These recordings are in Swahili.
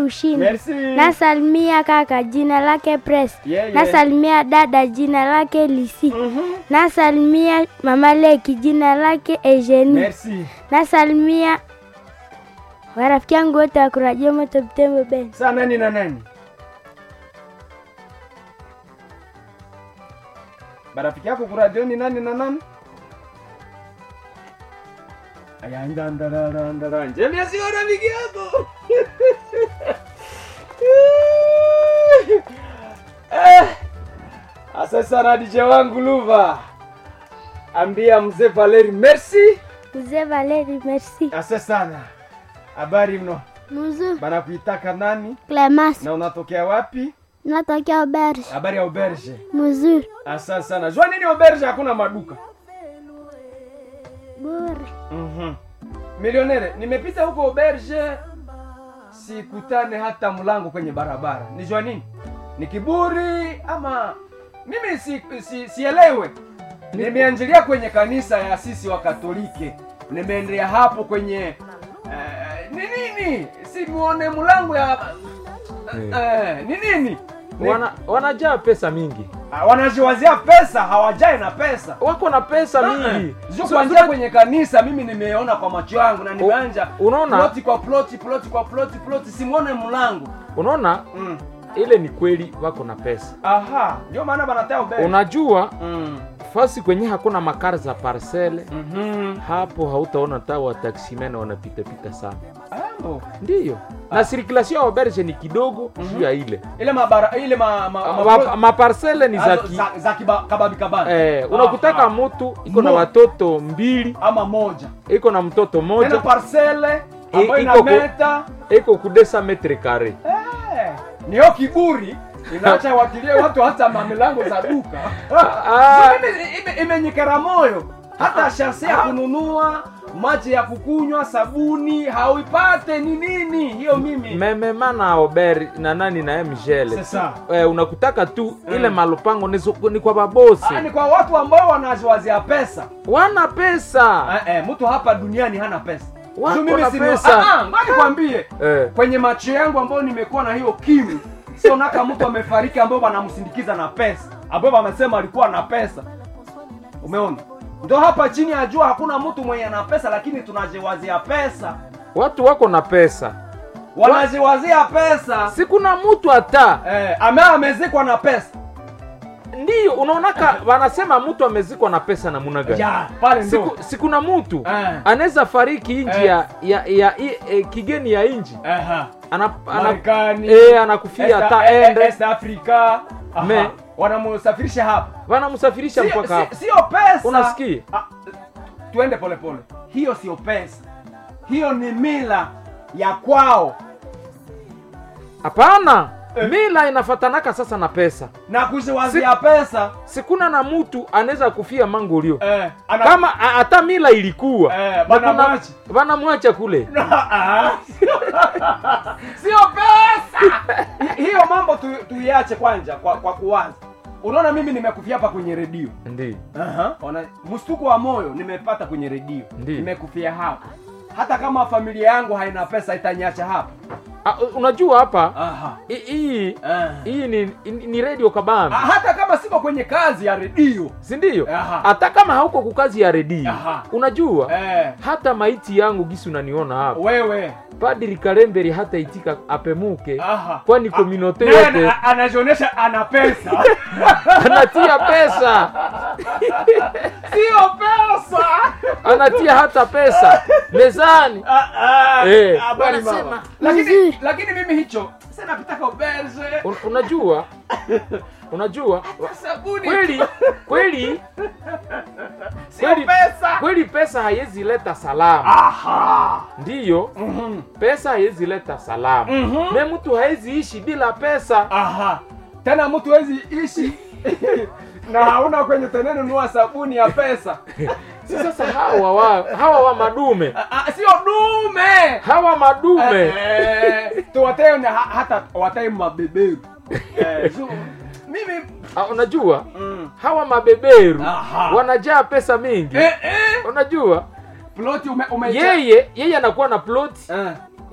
ushindi. Merci. Nasalimia kaka jina lake Press. Yeah, yeah. Nasalimia dada jina lake Lisi. Mhm. Nasalimia mama Leki jina lake Eugenie. Merci. Nasalimia warafiki yangu wote wa kurajia moto Butembo Ben. Saa nani na nani? Marafiki yako kuradio ni nani na nani? Aya ndandara ndandara. Njema sio rafiki yako. Eh. Asa sana DJ wangu Luva. Ambia mzee Valeri merci. Mzee Valeri, merci. Asa sana. Habari mno. Mzuri. Banakuitaka nani? Clemas. Na unatokea wapi? Natokea Auberge. Habari ya auberge. Mzuri. Asante sana. Jua nini auberge hakuna maduka? Bure. Mhm. Milionere, nimepita huko auberge sikutane hata mlango kwenye barabara. Nijua nini? Ni kiburi ama mimi si, si, sielewe. Nimeanjilia kwenye kanisa ya sisi wa Katolike. Nimeendelea hapo kwenye eh, ni nini? Simuone mlango ya eh, ni nini? Ni- Wana, wanajaa pesa mingi, Ah, wanajiwazia pesa hawajai na pesa wako na pesa mingi. Sio So, kuanzia kwenye kanisa mimi nimeona kwa macho yangu na nimeanja unaona? ploti kwa ploti ploti kwa ploti ploti simwone mlango Unaona, mm. ile ni kweli wako na pesa. aha ndio maana banatea ubele Unajua mm. fasi kwenye hakuna makari za parcele mm-hmm. hapo hautaona ta wataksimene wanapitapita sana, oh. ndiyo na sirkulation ya auberge ni kidogo juu ya ile ile mabara ile ma, ma, ma, Ma- maparcele ni za Azo- ki, za, za kiba, kababi kabani eh, unakutaka Aha. mtu iko na Mo- watoto mbili ama moja iko na mtoto tena moja parcele ambayo iko ku- inameta iko kudesa metre kare eh, niyo kiburi inaacha watilie watu hata mamilango za duka Ah. So mimi ime- imenyikera moyo hata shase ya kununua maji ya kukunywa sabuni hauipate ni nini hiyo mimi memema na auber na nani na mgele Sasa. eh, unakutaka tu ile Mm. malupango ni, zo- ni kwa babosi Ah, ni kwa watu ambao wanaziwazia pesa wana pesa eh, eh, mtu hapa duniani hana pesa Wako So mimi na sinu- pesa. Ah, ah, ngoja nikwambie eh. kwenye macho yangu ambayo nimekuwa na hiyo kimu sionaka mtu amefariki ambao wanamsindikiza na pesa ambao wamesema alikuwa na pesa umeona ndo hapa chini ya jua hakuna mtu mwenye ana pesa lakini tunajiwazia pesa watu wako na pesa wanajiwazia pesa sikuna mtu hata eh, ame amezikwa na pesa ndiyo unaonaka wanasema mtu amezikwa na pesa namuna gani ya pale ndo Siku, sikuna mtu Eh. anaweza fariki inji Eh. ya, ya, ya, i- eh, kigeni ya inji Aha. ana, ana, Marekani eh, anakufia Est- hata eh, eh, ende East Africa Aha. Me- wanamusafirisha hapa wanamsafirisha Sio- mpaka si- hapo sio pesa Unasikia? Ah, tuende polepole hiyo sio pesa hiyo ni mila ya kwao hapana Eh. mila inafatanaka sasa na pesa na kuziwazia pesa sikuna na mtu anaweza kufia mangolio eh, ana- kama a- hata mila ilikuwa Eh, na bana kuna- mwachi. wanamwacha kule Ah. sio pesa Hi- hiyo mambo tu- tuiache kwanja kwa, kwa kuanza unaona mimi nimekufia hapa kwenye redio ndi Aha. Ona, mshtuko wa moyo nimepata kwenye redio Ndiyo. nimekufia hapa hata kama familia yangu haina pesa itaniacha hapa Ah, unajua hapa Aha. hi- hii Ah. hii ni, ni, ni radio kabambi Ah, hata kama siko kwenye kazi ya redio sindio Aha. hata kama hauko kukazi ya redio Aha. unajua eh, hata maiti yangu gisi unaniona hapa wewe padri kalemberi hata itika apemuke Aha. kwani Ah, kominote naye yote ana- anajionyesha ana pesa anatia pesa sio pesa anatia hata pesa mezani Ah, ah, Eh. habari mama. Wanasema, lakini Mzuri. lakini mimi hicho sasa napitaka uberge Un, unajua unajua sabuni kweli kweli sio kweli- pesa kweli pesa haiwezi leta salama aha ndiyo Mhm. pesa haiwezi leta salama Mhm. me mtu hawezi ishi bila pesa aha tena mtu hawezi ishi na hauna kwenye tenenunua sabuni ya pesa si sasa hawa wa, hawa wa madume Ah, ah, sio dume hawa madume Eh, tuwatee na ha- hata watee mabeberu Eh, so, mimi Ah, unajua mm. hawa mabeberu Aha. wanajaa pesa mingi eh, eh, unajua ploti ume, ume yeye yeye anakuwa na plot eh,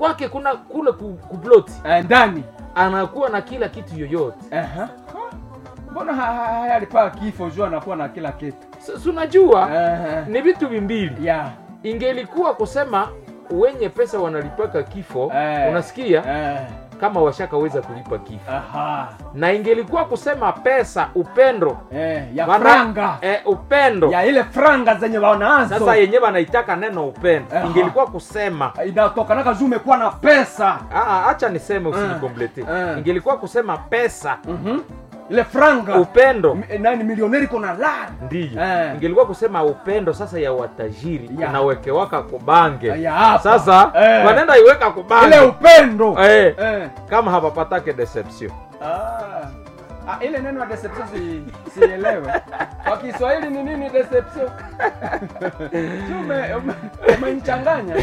kwake kuna kule ku, kuploti Eh, ndani anakuwa na kila kitu yoyote Aha. mbona ha- ha- haya alipaa kifo juu anakuwa na kila kitu S- si unajua Eh, ni vitu vimbili ya ingelikuwa kusema wenye pesa wanalipaka kifo Eh. unasikia Eh, kama washakaweza kulipa kifo aha. na ingelikuwa kusema pesa upendo Eh, ya Wana- franga eh, upendo ya ile franga zenye wanazo sasa yenye wanaitaka neno upendo Aha. ingelikuwa kusema inatokanaka juu umekuwa na pesa Ah, acha niseme Eh, usinikomplete eh. ingelikuwa kusema pesa Mhm. ile franga upendo M- nani milioneri kona lari ndiyo Eh. ingelikuwa kusema upendo sasa ya watajiri Ya. inawekewaka kubange Ya hapa. sasa Eh. wanaenda iweka ile kubange upendo eh, Eh. kama hapapatake deception Ah. Ah, ile neno ya deception si, sielewe kwa kiswahili ni nini deception Si ume- ume- umenichanganya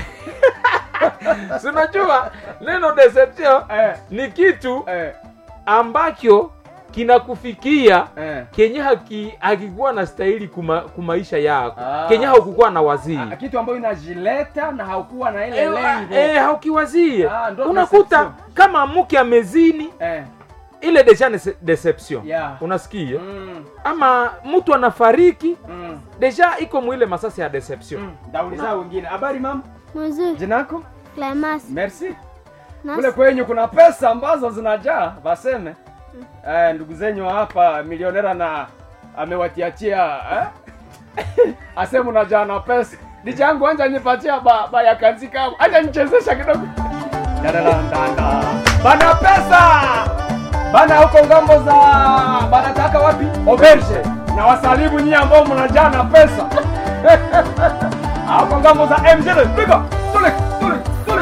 sinajua neno deception eh, ni kitu eh, ambacho kinakufikia eh. kenye haki- hakikuwa na stahili kuma, kumaisha yako Ah. kenye haukukuwa na wazii Ah, kitu ambayo inajileta na haukuwa na ile Eh, lengo eh, haukiwazie Ah, ndo unakuta deception. kama mke amezini eh. ile deja ni se- deception Yeah. unasikia mm, ama mtu anafariki mm, deja iko mwile masasi ya deception mm. dauliza wengine habari mama Mzuri. jinako Clemas. merci Nas- kule kwenyu kuna pesa ambazo zinajaa waseme eh, ndugu zenyu hapa milionera na amewatiachia eh? aseme unajaa na pesa dichangu anja nipatia ba, ba ya kanzi kama acha nichezesha kidogo Dadalandanda. bana pesa bana huko ngambo za banataka wapi oberge na wasalimu nyie ambao mnajaa na pesa huko ngambo za mjele piga tule tule